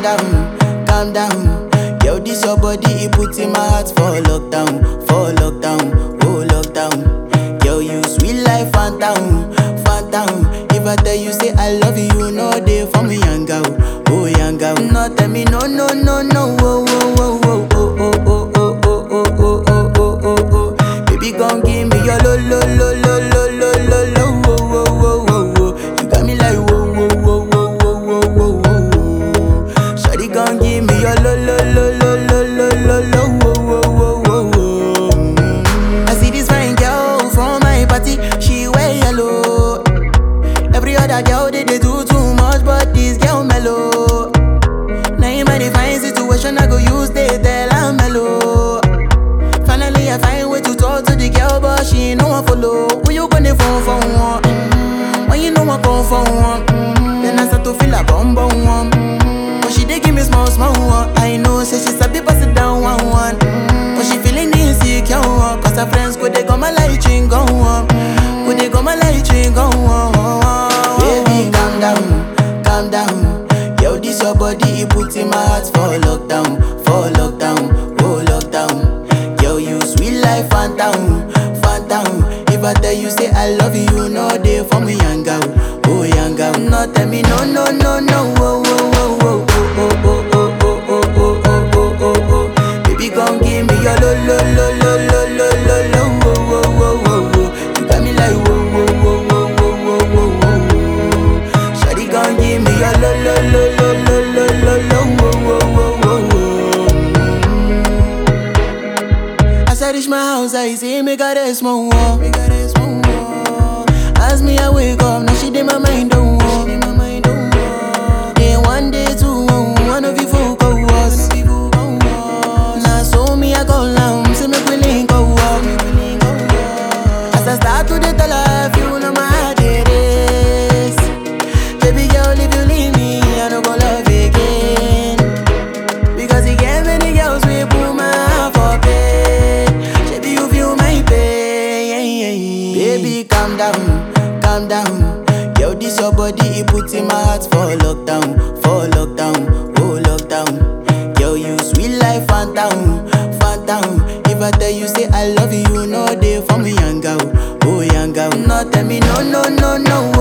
down, calm down. Yo, this your body, it puts in my heart for lockdown, for lockdown, oh lockdown. Yo, you sweet life, phantom, phantom. If I tell you say I love you, you know they for me, young girl, oh young girl. No, tell me no, no, no, no, oh, oh, oh, oh, oh, oh, oh, oh, oh, oh, oh, oh, oh, oh, oh. Baby, gon' give me your lo, lo, lo, lo, lo, lo, lo, lo, oh, oh, oh, oh, oh. You got me like whoa, whoa, whoa, whoa, whoa, whoa, whoa, whoa. Shawty gon' give me your lo, lo, lo, lo, lo, lo, lo, lo, oh, oh, oh, oh, oh. Mm. I see this fine girl from my party, she wear yellow. Every other girl they, they do too much, but this girl mellow. Now in my fine situation, I go use they tell I'm mellow. Finally, I find way to talk to the girl, but she ain't no one follow. Who you gonna phone for one? Mm, When you know I come for one, mm, then I start to feel a bum bum one. Mm, But she dey give me small small one. I know, say she sabi pass it down one one. Mm, But she feeling insecure, one, cause her friends go they go my light ring go on, go they go my light ring go on. Baby, calm down, calm down. Yo, this your body, it puts in my heart for lockdown, for lockdown, oh lockdown. Yo, you sweet life, phantom, phantom. If I tell you say I love you, you know they for me, young girl, oh young girl. No, tell me no, no, no, no, oh, oh, oh, oh, oh, oh, oh, oh, oh, oh, oh, oh, oh, oh. Baby, gon' give me your lo, lo, lo, lo, lo, lo, lo, lo, oh, oh, oh, oh, oh. You got me like whoa, whoa, whoa, whoa, whoa, whoa, whoa, whoa. Shawty gon' give me your lo, lo, lo, lo, lo, lo, lo, lo, oh, oh, oh, oh, oh. As I reach my house, I see me got a small wall. Me got a small wall. As me I wake up, now she did my mind don't walk. Then one day two, one of you folk go was. Now so me I go down, see me willing go walk. As I start to dey tell her, you know my heart it is. Baby girl, if you leave me, I don't go love again. Because he gave many girls we put my heart for pain. Baby, you feel my pain. Baby, calm down, calm down. Yo, this your body, it puts in my heart for lockdown, for lockdown, oh lockdown. Yo, you sweet life, phantom, phantom. If I tell you say I love you, you know they for me, young girl, oh young girl. No, tell me no, no, no, no,